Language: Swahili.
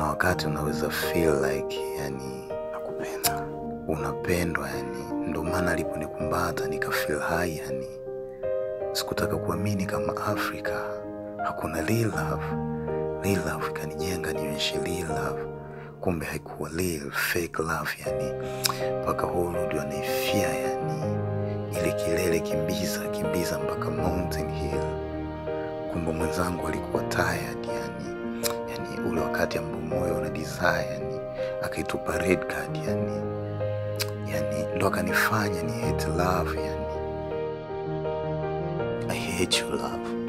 kuna wakati unaweza feel like yani nakupenda unapendwa yani ndo maana aliponikumbata nika feel high yani sikutaka kuamini kama afrika hakuna real love real love ikanijenga nionyeshe real love kumbe haikuwa real fake love yani mpaka hulu ndio anaifia yani ile kilele kimbiza kimbiza mpaka mountain hill kumbe mwenzangu alikuwa tired yani yani ule wakati ambao moyo una desire yani akaitupa red card yani yani ndo akanifanya ni hate love yani i hate you love